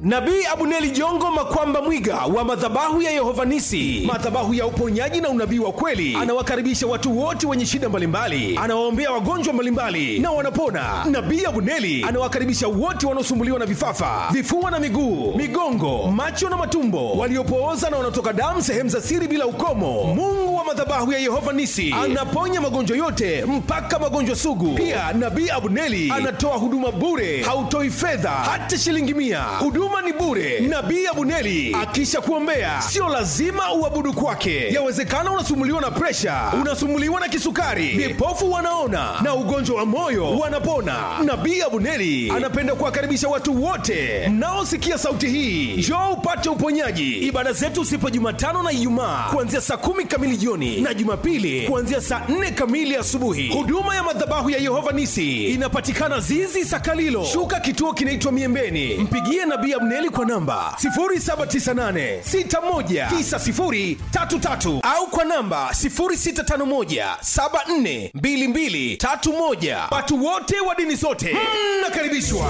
Nabii Abuneli Jongo Makwamba Mwiga wa madhabahu ya Yehova Nisi, madhabahu ya uponyaji na unabii wa kweli, anawakaribisha watu wote wenye shida mbalimbali, anawaombea wagonjwa mbalimbali na wanapona. Nabii Abuneli anawakaribisha wote wanaosumbuliwa na vifafa, vifua na miguu, migongo, macho na matumbo, waliopooza na wanaotoka damu sehemu za siri bila ukomo. Mungu wa madhabahu ya Yehova Nisi anaponya magonjwa yote mpaka magonjwa sugu. Pia Nabii Abuneli anatoa huduma bure, hautoi fedha hata shilingi mia. Huduma ni bure. Nabii Abuneli akisha kuombea, sio lazima uabudu kwake. Yawezekana unasumbuliwa na presha, unasumbuliwa na kisukari, vipofu wanaona na ugonjwa wa moyo wanapona. Nabii Abuneli anapenda kuwakaribisha watu wote mnaosikia sauti hii, njoo upate uponyaji. Ibada zetu zipo Jumatano na Ijumaa kuanzia saa kumi kamili jioni na Jumapili kuanzia saa nne kamili asubuhi. Huduma ya madhabahu ya Yehova Nisi inapatikana Zizi Sakalilo, shuka kituo kinaitwa Miembeni. Mpigie Nabii Abneli kwa namba 0798619033 au kwa namba 0651742231. Watu wote wa dini zote mnakaribishwa.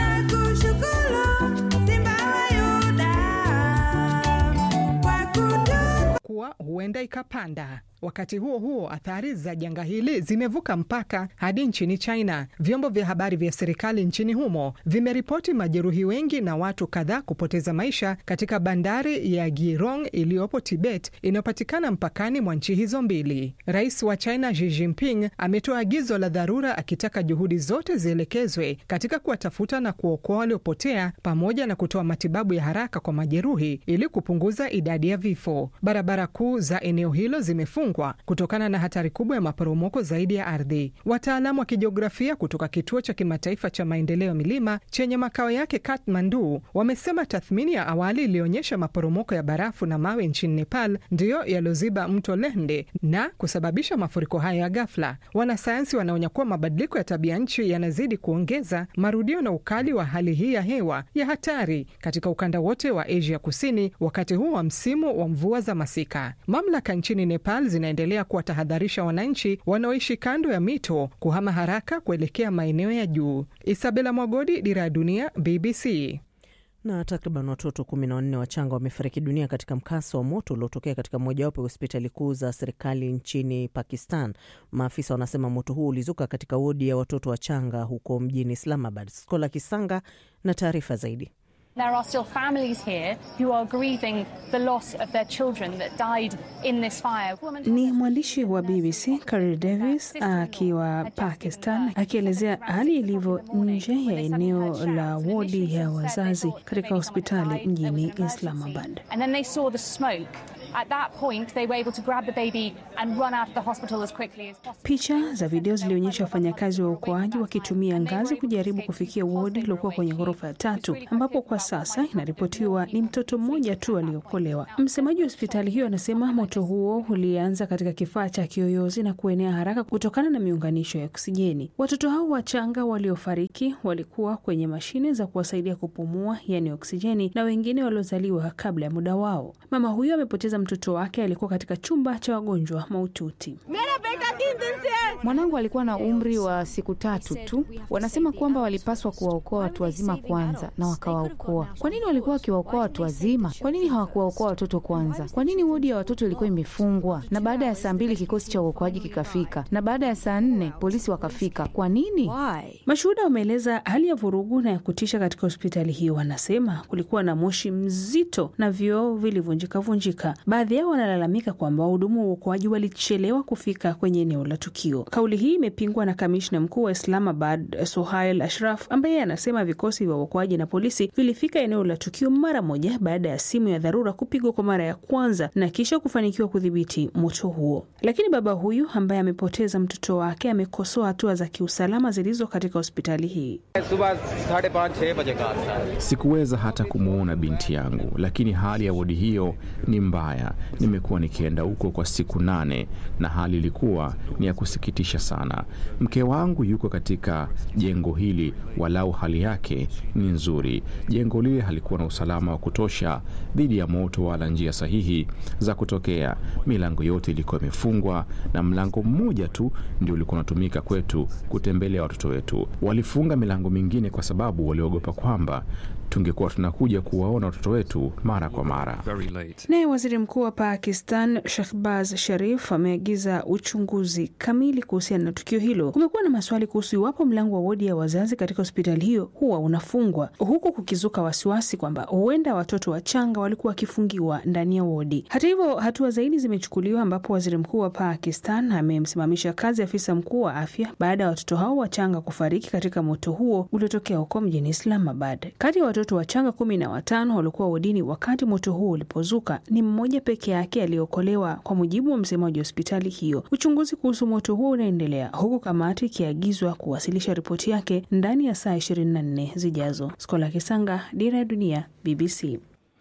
kuwa huenda ikapanda. Wakati huo huo, athari za janga hili zimevuka mpaka hadi nchini China. Vyombo vya habari vya serikali nchini humo vimeripoti majeruhi wengi na watu kadhaa kupoteza maisha katika bandari ya Girong iliyopo Tibet, inayopatikana mpakani mwa nchi hizo mbili. Rais wa China Xi Jinping ametoa agizo la dharura akitaka juhudi zote zielekezwe katika kuwatafuta na kuokoa waliopotea pamoja na kutoa matibabu ya haraka kwa majeruhi ili kupunguza idadi ya vifo. Barabara kuu za eneo hilo zimefungwa kutokana na hatari kubwa ya maporomoko zaidi ya ardhi. Wataalamu wa kijiografia kutoka kituo cha kimataifa cha maendeleo ya milima chenye makao yake Kathmandu wamesema tathmini ya awali ilionyesha maporomoko ya barafu na mawe nchini Nepal ndiyo yaliyoziba mto Lehende na kusababisha mafuriko hayo ya ghafla. Wanasayansi wanaonya kuwa mabadiliko ya tabia nchi yanazidi kuongeza marudio na ukali wa hali hii ya hewa ya hatari katika ukanda wote wa Asia Kusini wakati huu wa msimu wa mvua za masika. Mamlaka nchini Nepal zinaendelea kuwatahadharisha wananchi wanaoishi kando ya mito kuhama haraka kuelekea maeneo ya juu. Isabela Mwagodi, Dira ya Dunia, BBC. Na takriban watoto kumi na wanne wachanga wamefariki dunia katika mkasa wa moto uliotokea katika mojawapo ya hospitali kuu za serikali nchini Pakistan. Maafisa wanasema moto huo ulizuka katika wodi ya watoto wachanga huko mjini Islamabad. Skola Kisanga na taarifa zaidi. There are still families here who are grieving the loss of their children that died in this fire. Ni mwandishi wa BBC Carol Davis akiwa Pakistan akielezea hali ilivyo nje ya eneo la wodi ya wazazi katika hospitali mjini Islamabad. And then they saw the smoke. At that point they were able to grab the baby and run out of the hospital as quickly as possible. Picha za video zilionyesha wafanyakazi wa uokoaji wakitumia ngazi kujaribu kufikia wodi iliokuwa kwenye ghorofa ya tatu, ambapo kwa sasa inaripotiwa ni mtoto mmoja tu aliokolewa. Msemaji wa hospitali hiyo anasema moto huo ulianza katika kifaa cha kiyoyozi na kuenea haraka kutokana na miunganisho ya oksijeni. Watoto hao wachanga waliofariki walikuwa kwenye mashine za kuwasaidia kupumua, yani oksijeni, na wengine waliozaliwa kabla ya muda wao. Mama huyo amepoteza mtoto wake alikuwa katika chumba cha wagonjwa mahututi. Mwanangu alikuwa na umri wa siku tatu tu. Wanasema kwamba walipaswa kuwaokoa watu wazima kwanza na wakawaokoa. Kwa nini walikuwa wakiwaokoa watu wazima? Kwa nini hawakuwaokoa watoto kwanza? Kwa nini wodi ya watoto ilikuwa imefungwa? Na baada ya saa mbili kikosi cha uokoaji kikafika, na baada ya saa nne polisi wakafika. Kwa nini? Mashuhuda wameeleza hali ya vurugu na ya kutisha katika hospitali hiyo. Wanasema kulikuwa na moshi mzito na vioo vilivunjika vunjika. Baadhi yao wanalalamika kwamba wahudumu wa uokoaji walichelewa kufika kwenye eneo la tukio. Kauli hii imepingwa na kamishna mkuu wa Islamabad Suhail Ashraf ambaye anasema vikosi vya uokoaji na polisi vilifika eneo la tukio mara moja baada ya simu ya dharura kupigwa kwa mara ya kwanza na kisha kufanikiwa kudhibiti moto huo. Lakini baba huyu ambaye amepoteza mtoto wake amekosoa hatua za kiusalama zilizo katika hospitali hii. Sikuweza hata kumwona binti yangu, lakini hali ya wodi hiyo ni mbaya. Nimekuwa nikienda huko kwa siku nane na hali ilikuwa ni ya kusikitisha sana. Mke wangu yuko katika jengo hili, walau hali yake ni nzuri. Jengo lile halikuwa na usalama wa kutosha dhidi ya moto wala njia sahihi za kutokea. Milango yote ilikuwa imefungwa na mlango mmoja tu ndio ulikuwa unatumika kwetu kutembelea watoto wetu. Walifunga milango mingine kwa sababu waliogopa kwamba tungekuwa tunakuja kuwaona watoto wetu mara kwa mara. Naye waziri mkuu wa Pakistan Shehbaz Sharif ameagiza uchunguzi kamili kuhusiana na tukio hilo. Kumekuwa na maswali kuhusu iwapo mlango wa wodi ya wazazi katika hospitali hiyo huwa unafungwa, huku kukizuka wasiwasi kwamba huenda watoto wachanga walikuwa wakifungiwa ndani ya wodi. Hata hivyo, hatua zaidi zimechukuliwa, ambapo waziri mkuu wa Pakistan amemsimamisha kazi afisa mkuu wa afya baada ya watoto hao wachanga kufariki katika moto huo uliotokea huko mjini Islamabad. Kati ya watoto wachanga kumi na watano waliokuwa wodini wakati moto huo ulipozuka, ni mmoja peke yake aliyeokolewa, kwa mujibu wa msemaji wa hospitali hiyo. Uchunguzi kuhusu moto huo unaendelea huku kamati ikiagizwa kuwasilisha ripoti yake ndani ya saa 24 zijazo. Skola Kisanga, Dira ya Dunia, BBC.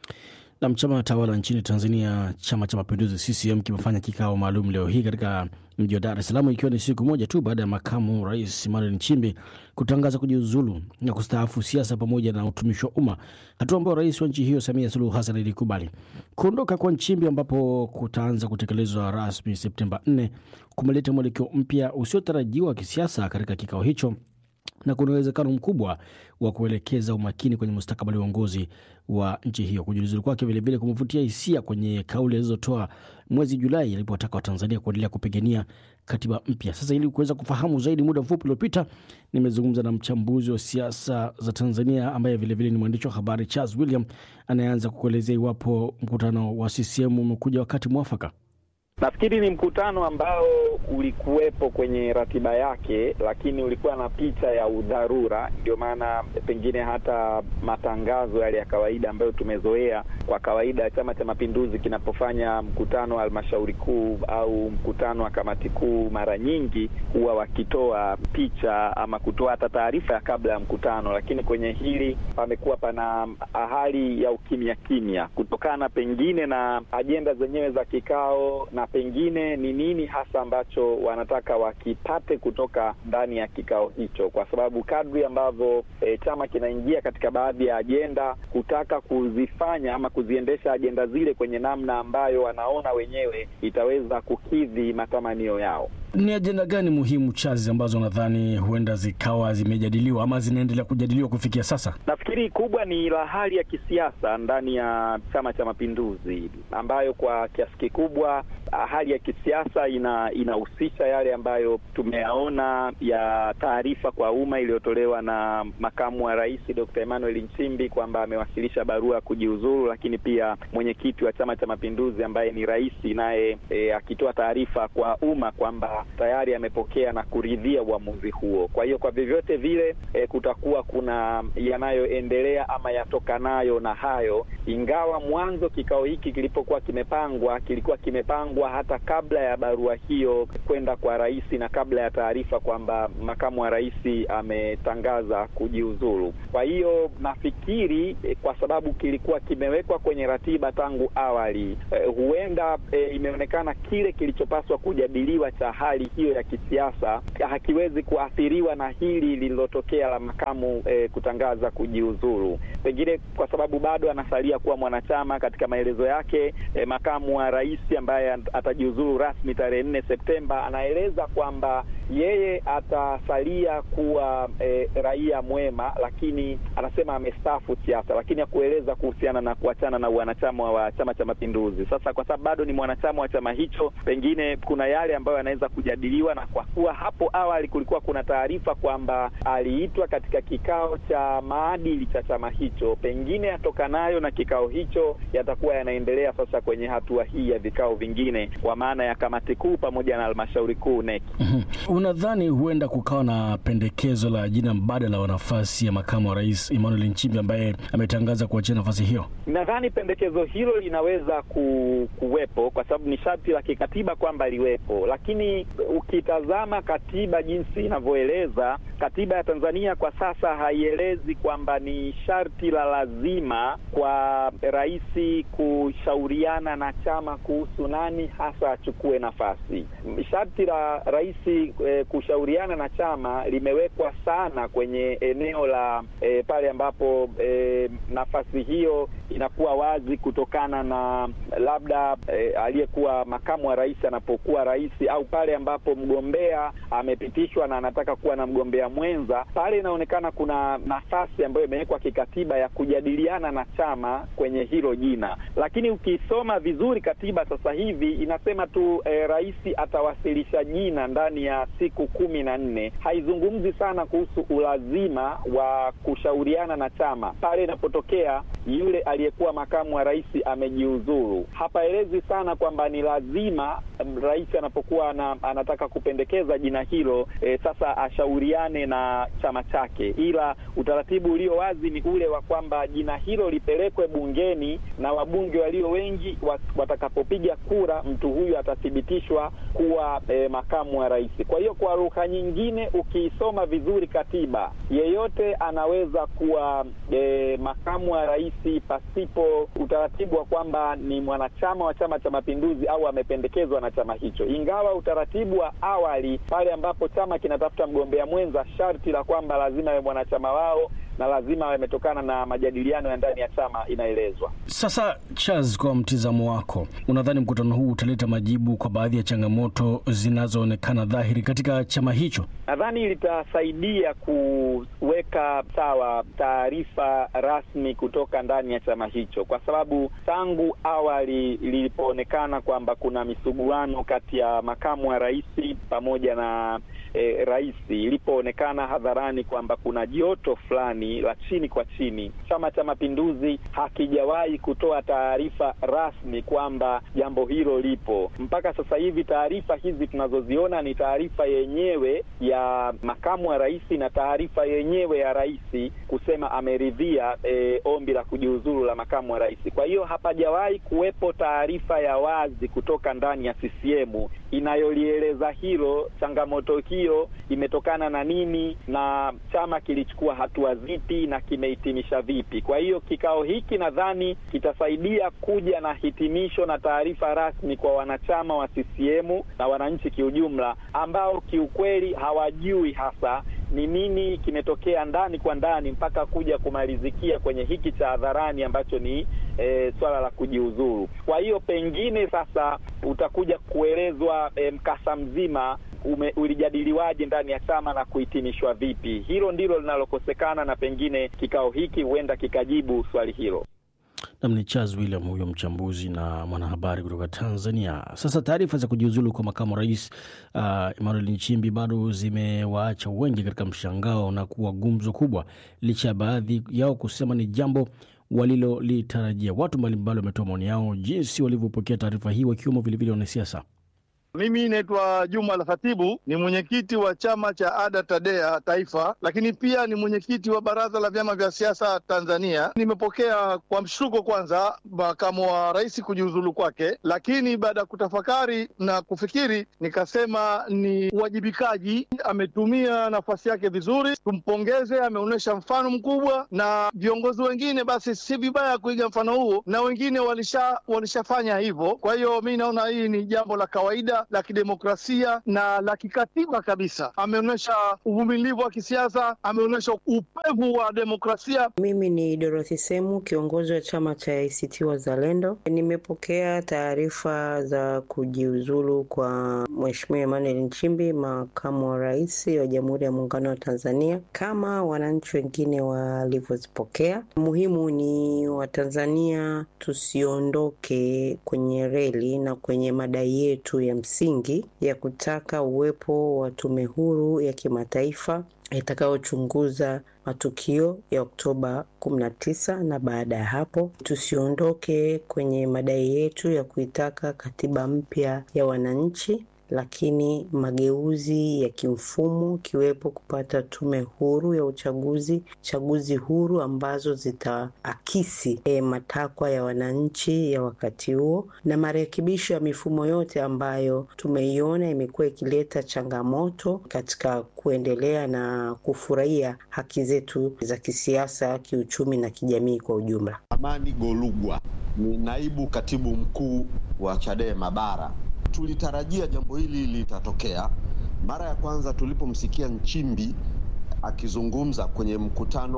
Na chama tawala nchini Tanzania, Chama cha Mapinduzi CCM kimefanya kikao maalum leo hii katika mji wa Dar es Salaam, ikiwa ni siku moja tu baada ya makamu rais Emmanuel Nchimbi kutangaza kujiuzulu na kustaafu siasa pamoja na utumishi wa umma, hatua ambayo rais wa nchi hiyo Samia Suluhu Hassan ilikubali. Kuondoka kwa Nchimbi ambapo kutaanza kutekelezwa rasmi Septemba 4 kumeleta mwelekeo mpya usiotarajiwa wa kisiasa katika kikao hicho na kuna uwezekano mkubwa wa kuelekeza umakini kwenye mustakabali wa uongozi wa nchi hiyo. Kujiuzulu kwake vilevile kumevutia hisia kwenye kauli alizotoa mwezi Julai alipowataka Watanzania kuendelea kupigania katiba mpya. Sasa, ili kuweza kufahamu zaidi, muda mfupi uliopita nimezungumza na mchambuzi wa siasa za Tanzania ambaye vilevile ni mwandishi wa habari Charles William anayeanza kukuelezea iwapo mkutano wa CCM umekuja wakati mwafaka. Nafikiri ni mkutano ambao ulikuwepo kwenye ratiba yake, lakini ulikuwa na picha ya udharura. Ndio maana pengine hata matangazo yale ya kawaida ambayo tumezoea kwa kawaida, Chama cha Mapinduzi kinapofanya mkutano wa halmashauri kuu au mkutano wa kamati kuu, mara nyingi huwa wakitoa picha ama kutoa hata taarifa ya kabla ya mkutano, lakini kwenye hili pamekuwa pana hali ya ukimya kimya, kutokana pengine na ajenda zenyewe za kikao na pengine ni nini hasa ambacho wanataka wakipate kutoka ndani ya kikao hicho, kwa sababu kadri ambavyo e, chama kinaingia katika baadhi ya ajenda kutaka kuzifanya ama kuziendesha ajenda zile kwenye namna ambayo wanaona wenyewe itaweza kukidhi matamanio yao. Ni ajenda gani muhimu chazi ambazo nadhani huenda zikawa zimejadiliwa ama zinaendelea kujadiliwa kufikia sasa? Nafikiri kubwa ni la hali ya kisiasa ndani ya Chama cha Mapinduzi, ambayo kwa kiasi kikubwa hali ya kisiasa ina inahusisha yale ambayo tumeyaona ya taarifa kwa umma iliyotolewa na makamu wa rais Dr. Emmanuel Nchimbi kwamba amewasilisha barua ya kujiuzuru, lakini pia mwenyekiti wa Chama cha Mapinduzi ambaye ni rais naye e, akitoa taarifa kwa umma kwamba tayari amepokea na kuridhia uamuzi huo. Kwa hiyo kwa vyovyote vile e, kutakuwa kuna yanayoendelea ama yatokanayo na hayo, ingawa mwanzo kikao hiki kilipokuwa kimepangwa kilikuwa kimepangwa hata kabla ya barua hiyo kwenda kwa rais na kabla ya taarifa kwamba makamu wa rais ametangaza kujiuzulu. Kwa hiyo nafikiri e, kwa sababu kilikuwa kimewekwa kwenye ratiba tangu awali e, huenda e, imeonekana kile kilichopaswa kujadiliwa cha hali hiyo ya kisiasa hakiwezi kuathiriwa na hili lililotokea la makamu e, kutangaza kujiuzulu, pengine kwa sababu bado anasalia kuwa mwanachama. Katika maelezo yake e, makamu wa rais ambaye atajiuzulu rasmi tarehe nne Septemba anaeleza kwamba yeye atasalia kuwa e, raia mwema, lakini anasema amestaafu siasa, lakini hakueleza kuhusiana na kuachana na wanachama wa Chama cha Mapinduzi. Sasa kwa sababu bado ni mwanachama wa chama hicho, pengine kuna yale ambayo yanaweza kujadiliwa, na kwa kuwa hapo awali kulikuwa kuna taarifa kwamba aliitwa katika kikao cha maadili cha chama hicho, pengine yatokanayo na kikao hicho yatakuwa yanaendelea sasa kwenye hatua hii ya vikao vingine, kwa maana ya kamati kuu pamoja na halmashauri kuu NEC. Unadhani huenda kukawa na pendekezo la jina mbadala wa nafasi ya makamu wa rais Emmanuel Nchimbi ambaye ametangaza kuachia nafasi hiyo? Nadhani pendekezo hilo linaweza ku, kuwepo kwa sababu ni sharti la kikatiba kwamba liwepo, lakini ukitazama katiba jinsi inavyoeleza, katiba ya Tanzania kwa sasa haielezi kwamba ni sharti la lazima kwa rais kushauriana na chama kuhusu nani hasa achukue nafasi. Sharti la rais e, kushauriana na chama limewekwa sana kwenye eneo la e, pale ambapo e, nafasi hiyo inakuwa wazi kutokana na labda eh, aliyekuwa makamu wa rais anapokuwa rais au pale ambapo mgombea amepitishwa na anataka kuwa na mgombea mwenza, pale inaonekana kuna nafasi ambayo imewekwa kikatiba ya kujadiliana na chama kwenye hilo jina, lakini ukisoma vizuri katiba sasa hivi inasema tu eh, rais atawasilisha jina ndani ya siku kumi na nne. Haizungumzi sana kuhusu ulazima wa kushauriana na chama pale inapotokea yule aliyekuwa makamu wa rais amejiuzuru. Hapaelezi sana kwamba ni lazima rais anapokuwa na, anataka kupendekeza jina hilo e, sasa ashauriane na chama chake, ila utaratibu ulio wazi ni ule wa kwamba jina hilo lipelekwe bungeni na wabunge walio wengi watakapopiga kura, mtu huyu atathibitishwa kuwa e, makamu wa rais. Kwa hiyo kwa lugha nyingine, ukiisoma vizuri katiba, yeyote anaweza kuwa e, makamu wa rais pasipo utaratibu wa kwamba ni mwanachama wa Chama cha Mapinduzi au amependekezwa na chama hicho, ingawa utaratibu wa awali pale ambapo chama kinatafuta mgombea mwenza, sharti la kwamba lazima awe mwanachama wao na lazima yametokana na majadiliano ya ndani ya chama inaelezwa. Sasa Charles, kwa mtizamo wako, unadhani mkutano huu utaleta majibu kwa baadhi ya changamoto zinazoonekana dhahiri katika chama hicho? Nadhani litasaidia kuweka sawa taarifa rasmi kutoka ndani ya chama hicho, kwa sababu tangu awali lilipoonekana kwamba kuna misuguano kati ya makamu wa rais pamoja na E, rais ilipoonekana hadharani kwamba kuna joto fulani la chini kwa chini, Chama cha Mapinduzi hakijawahi kutoa taarifa rasmi kwamba jambo hilo lipo. Mpaka sasa hivi taarifa hizi tunazoziona ni taarifa yenyewe ya makamu wa rais na taarifa yenyewe ya rais kusema ameridhia e, ombi la kujiuzuru la makamu wa rais. Kwa hiyo hapajawahi kuwepo taarifa ya wazi kutoka ndani ya CCM inayolieleza hilo, changamoto hiyo imetokana na nini na chama kilichukua hatua zipi na kimehitimisha vipi. Kwa hiyo kikao hiki nadhani kitasaidia kuja na hitimisho na taarifa rasmi kwa wanachama wa CCM na wananchi kiujumla, ambao kiukweli hawajui hasa ni nini kimetokea ndani kwa ndani mpaka kuja kumalizikia kwenye hiki cha hadharani ambacho ni e, swala la kujiuzuru. Kwa hiyo pengine sasa utakuja kuelezwa e, mkasa mzima ume, ulijadiliwaje ndani ya chama na kuhitimishwa vipi. Hilo ndilo linalokosekana, na pengine kikao hiki huenda kikajibu swali hilo. Nam ni Charles William huyo mchambuzi na mwanahabari kutoka Tanzania. Sasa taarifa za kujiuzulu kwa makamu rais uh, Emmanuel Nchimbi bado zimewaacha wengi katika mshangao na kuwa gumzo kubwa, licha ya baadhi yao kusema ni jambo walilolitarajia. Watu mbalimbali wametoa maoni yao jinsi walivyopokea taarifa hii, wakiwemo vilevile wanasiasa. Mimi naitwa Juma Al Khatibu, ni mwenyekiti wa chama cha ADA TADEA Taifa, lakini pia ni mwenyekiti wa baraza la vyama vya siasa Tanzania. Nimepokea kwa mshtuko kwanza makamu wa rais kujiuzulu kwake, lakini baada ya kutafakari na kufikiri nikasema ni uwajibikaji. Ametumia nafasi yake vizuri, tumpongeze. Ameonyesha mfano mkubwa, na viongozi wengine basi si vibaya kuiga mfano huo, na wengine walisha walishafanya hivyo. Kwa hiyo mi naona hii ni jambo la kawaida la kidemokrasia na la kikatiba kabisa. Ameonyesha uvumilivu wa kisiasa, ameonyesha upevu wa demokrasia. Mimi ni Dorothy Semu, kiongozi wa chama cha ACT Wazalendo. Nimepokea taarifa za kujiuzulu kwa Mheshimiwa Emmanuel Nchimbi, makamu wa rais wa Jamhuri ya Muungano wa Tanzania, kama wananchi wengine walivyozipokea. Muhimu ni Watanzania tusiondoke kwenye reli na kwenye madai yetu ya msingi ya kutaka uwepo wa tume huru ya kimataifa itakayochunguza matukio ya Oktoba 19 na baada ya hapo tusiondoke kwenye madai yetu ya kuitaka katiba mpya ya wananchi, lakini mageuzi ya kimfumo ikiwepo kupata tume huru ya uchaguzi, chaguzi huru ambazo zitaakisi e, matakwa ya wananchi ya wakati huo, na marekebisho ya mifumo yote ambayo tumeiona imekuwa ikileta changamoto katika kuendelea na kufurahia haki zetu za kisiasa, kiuchumi na kijamii kwa ujumla. Amani Golugwa ni naibu katibu mkuu wa Chadema Bara. Tulitarajia jambo hili litatokea. Mara ya kwanza tulipomsikia Nchimbi akizungumza kwenye mkutano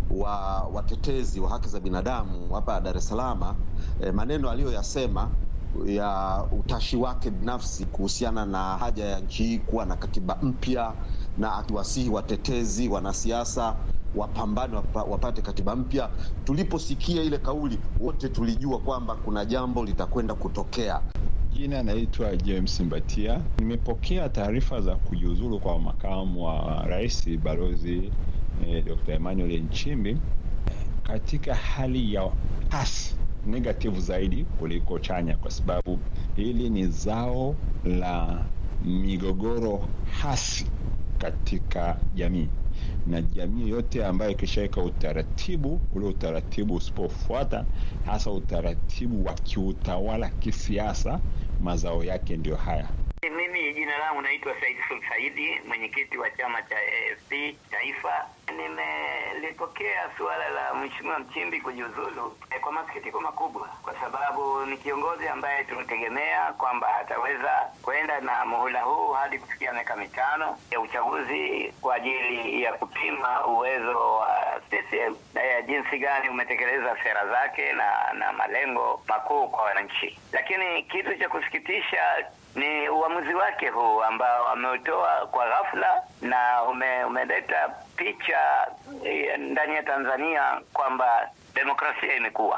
wa watetezi wa haki za binadamu hapa Dar es Salaam eh, maneno aliyoyasema ya utashi wake binafsi kuhusiana na haja ya nchi hii kuwa na katiba mpya na akiwasihi watetezi, wanasiasa wapambane wapa, wapate katiba mpya. Tuliposikia ile kauli, wote tulijua kwamba kuna jambo litakwenda kutokea. Jina naitwa James Mbatia. Nimepokea taarifa za kujiuzulu kwa makamu wa rais balozi eh, Dr. Emmanuel Nchimbi katika hali ya hasi negative zaidi kuliko chanya, kwa sababu hili ni zao la migogoro hasi katika jamii na jamii yote ambayo ikishaweka utaratibu ule utaratibu usipofuata hasa utaratibu wa kiutawala kisiasa, mazao yake ndio haya. Mimi jina langu naitwa Said Sul Saidi, mwenyekiti wa chama cha AFP Taifa. Nimelipokea suala la Mheshimiwa Mchimbi kujiuzulu eh, kwa masikitiko makubwa, kwa sababu ni kiongozi ambaye tunategemea kwamba ataweza kwenda na muhula huu hadi kufikia miaka mitano ya uchaguzi kwa ajili ya kupima uwezo wa CCM na ya jinsi gani umetekeleza sera zake na na malengo makuu kwa wananchi. Lakini kitu cha kusikitisha ni uamuzi wake huu ambao ameutoa kwa ghafla na ume, umeleta picha eh, ndani ya Tanzania kwamba demokrasia imekuwa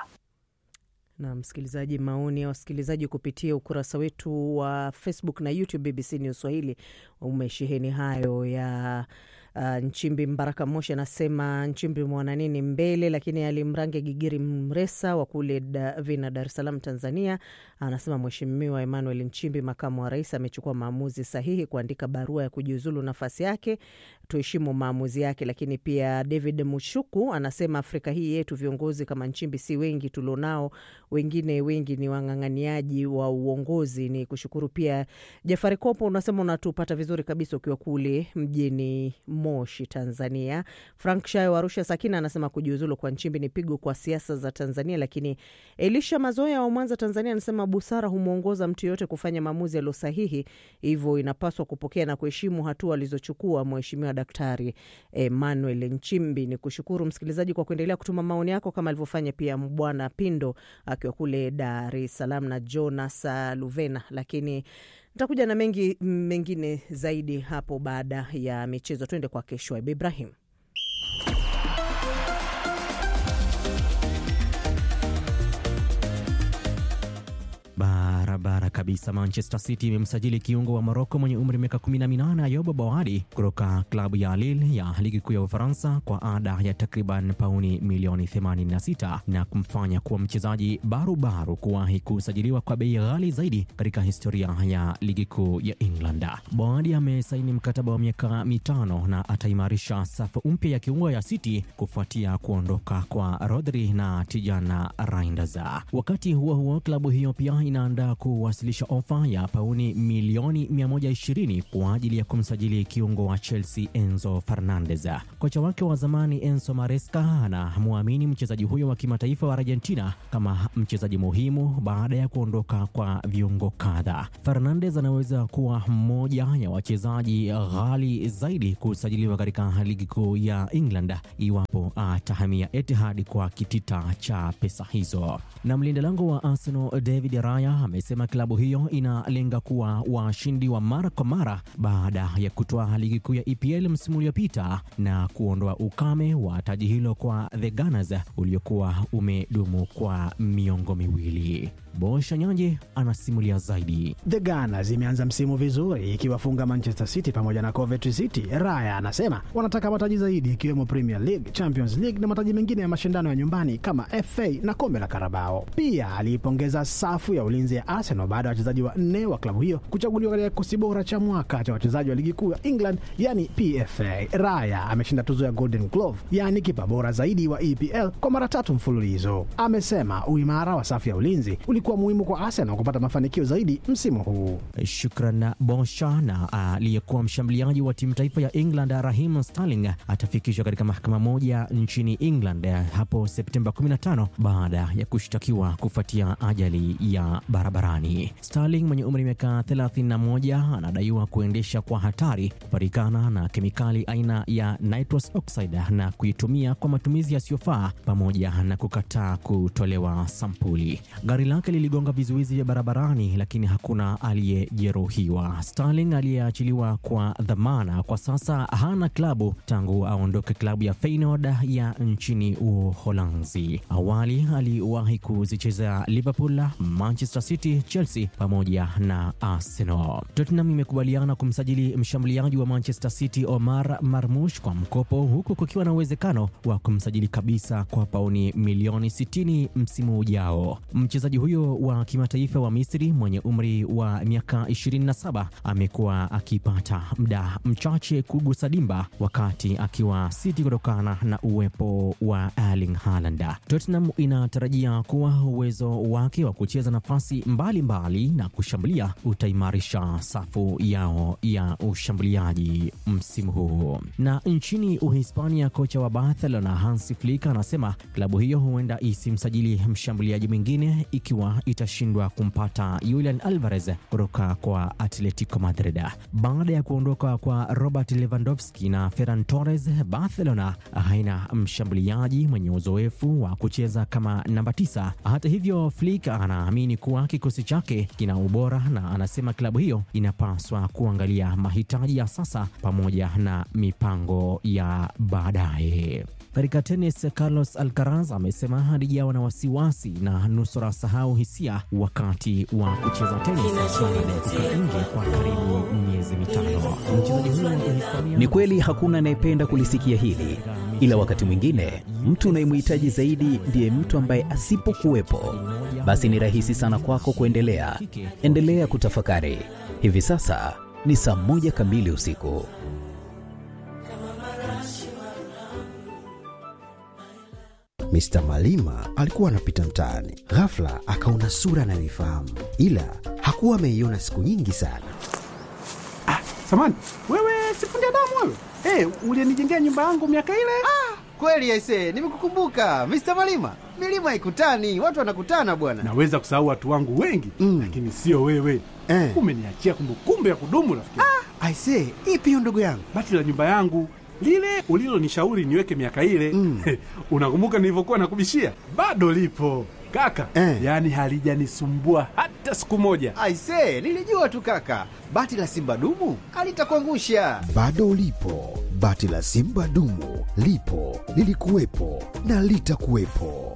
na msikilizaji, maoni ya wasikilizaji kupitia ukurasa wetu wa Facebook na YouTube BBC News Swahili umesheheni hayo ya Uh, Nchimbi Mbaraka Moshi anasema Nchimbi mwana nini mbele, lakini alimrange Gigiri Mresa wa kule Vina, Dar es Salaam, Tanzania, anasema Mheshimiwa Emmanuel Nchimbi, makamu wa rais, amechukua maamuzi sahihi kuandika barua ya kujiuzulu nafasi yake. Tuheshimu maamuzi yake. Lakini pia David Mushuku anasema Afrika hii yetu viongozi kama Nchimbi si wengi tulionao, wengine wengi ni wang'ang'aniaji wa uongozi. Ni kushukuru pia Jafari Kopo, unasema unatupata vizuri kabisa ukiwa kule mjini Moshi, Tanzania. Frank Shayo wa Arusha Sakina anasema kujiuzulu kwa Nchimbi ni pigo kwa siasa za Tanzania. Lakini Elisha Mazoya wa Mwanza, Tanzania anasema busara humwongoza mtu yoyote kufanya maamuzi yaliyo sahihi, hivyo inapaswa kupokea na kuheshimu hatua alizochukua Mheshimiwa Daktari Emmanuel Nchimbi. Ni kushukuru msikilizaji kwa kuendelea kutuma maoni yako kama alivyofanya pia Bwana Pindo akiwa kule Dar es Salaam na Jonas Luvena, lakini nitakuja na mengi mengine zaidi hapo baada ya michezo. Tuende kwa Keshwaib Ibrahim. Barabara kabisa. Manchester City imemsajili kiungo wa Moroko mwenye umri miaka 18 Ayoub Bawadi kutoka klabu ya Lille ya ligi kuu ya Ufaransa kwa ada ya takriban pauni milioni 86 na kumfanya kuwa mchezaji barubaru kuwahi kusajiliwa kwa bei ghali zaidi katika historia ya ligi kuu ya England. Bawadi amesaini mkataba wa miaka mitano na ataimarisha safu mpya ya kiungo ya City kufuatia kuondoka kwa Rodri na Tijana Reinders. Wakati huo huo, klabu hiyo pia inaandaa kuwasilisha ofa ya pauni milioni 120 kwa ajili ya kumsajili kiungo wa Chelsea Enzo Fernandez. Kocha wake wa zamani Enzo Maresca anamwamini mchezaji huyo wa kimataifa wa Argentina kama mchezaji muhimu baada ya kuondoka kwa viungo kadhaa. Fernandez anaweza kuwa mmoja ya wachezaji ghali zaidi kusajiliwa katika ligi kuu ya England iwapo atahamia Etihad kwa kitita cha pesa hizo. Na mlinda lango wa Arsenal David Raya amesema klabu hiyo inalenga kuwa washindi wa mara kwa mara baada ya kutoa ligi kuu ya EPL msimu uliopita na kuondoa ukame wa taji hilo kwa the Gunners uliokuwa umedumu kwa miongo miwili. Bosha Nyanje anasimulia zaidi. The Gunners imeanza msimu vizuri ikiwafunga Manchester City pamoja na Coventry City. Raya anasema wanataka mataji zaidi ikiwemo Premier League, Champions League na mataji mengine ya mashindano ya nyumbani kama FA na kombe la Karabao. Pia aliipongeza safu ya ulinzi ya Arsenal baada ya wachezaji wa nne wa klabu hiyo kuchaguliwa katika kikosi bora cha mwaka cha wachezaji wa ligi kuu ya England, yani PFA. Raya ameshinda tuzo ya Golden Glove, yani kipa bora zaidi wa EPL kwa mara tatu mfululizo. Amesema uimara wa safu ya ulinzi ulikuwa muhimu kwa Arsenal kupata mafanikio zaidi msimu huu. Shukran Bosha. Na aliyekuwa mshambuliaji wa timu taifa ya England Raheem Sterling atafikishwa katika mahakama moja nchini England hapo Septemba 15 baada ya kushtakiwa kufuatia ajali ya barabarani. duniani. Sterling mwenye umri miaka 31 anadaiwa kuendesha kwa hatari, kupatikana na kemikali aina ya nitrous oxide na kuitumia kwa matumizi yasiyofaa, pamoja na kukataa kutolewa sampuli. Gari lake liligonga vizuizi vya barabarani, lakini hakuna aliyejeruhiwa. Sterling aliyeachiliwa kwa dhamana kwa sasa hana klabu tangu aondoke klabu ya Feyenoord ya nchini Uholanzi. Awali aliwahi kuzicheza Liverpool, Manchester City, Chelsea pamoja na Arsenal. Tottenham imekubaliana kumsajili mshambuliaji wa Manchester City Omar Marmush kwa mkopo, huku kukiwa na uwezekano wa kumsajili kabisa kwa pauni milioni 60 msimu ujao. Mchezaji huyo wa kimataifa wa Misri mwenye umri wa miaka 27 amekuwa akipata muda mchache kugusa dimba wakati akiwa City kutokana na uwepo wa Erling Haaland. Tottenham inatarajia kuwa uwezo wake wa kucheza nafasi mbalimbali mbali na kushambulia utaimarisha safu yao ya ushambuliaji msimu huu. Na nchini Uhispania, kocha wa Barcelona Hansi Flick anasema klabu hiyo huenda isimsajili mshambuliaji mwingine ikiwa itashindwa kumpata Julian Alvarez kutoka kwa Atletico Madrid. Baada ya kuondoka kwa Robert Lewandowski na Ferran Torres, Barcelona haina mshambuliaji mwenye uzoefu wa kucheza kama namba tisa. Hata hivyo, Flick anaamini kuwa kikosi chake kina ubora na anasema klabu hiyo inapaswa kuangalia mahitaji ya sasa pamoja na mipango ya baadaye. Katika tenis, Carlos Alcaraz amesema halijawa na wasiwasi na nusura sahau hisia wakati wa kucheza tenis baada ya kukaa nje kwa karibu miezi mitano. Mchezaji huyo wa Uhispania Ni kweli hakuna anayependa kulisikia hili, ila wakati mwingine mtu unayemhitaji zaidi ndiye mtu ambaye asipokuwepo, basi ni rahisi sana kwako kuendelea. Endelea kutafakari. Hivi sasa ni saa moja kamili usiku. Mr. Malima alikuwa anapita mtaani, ghafla akaona sura anayoifahamu, ila hakuwa ameiona siku nyingi sana. Samani, wewe sifundi damu wewe? Hey, ulienijengea nyumba yangu miaka ile? Ah, kweli aise, nimekukumbuka Mr. Malima. Milima ikutani, watu wanakutana bwana. Naweza kusahau watu wangu wengi mm, lakini sio wewe eh. Umeniachia kumbukumbu ya kudumu rafiki. Ah, aise, ipi hiyo ndugu yangu? Bati la nyumba yangu lile ulilonishauri niweke miaka ile mm. Unakumbuka nilivyokuwa nakubishia? Bado lipo kaka eh. Yaani halijanisumbua hata siku moja. Aise, nilijua tu kaka, bati la simba dumu alitakuangusha. Bado lipo bati la simba dumu, lipo lilikuwepo na litakuwepo.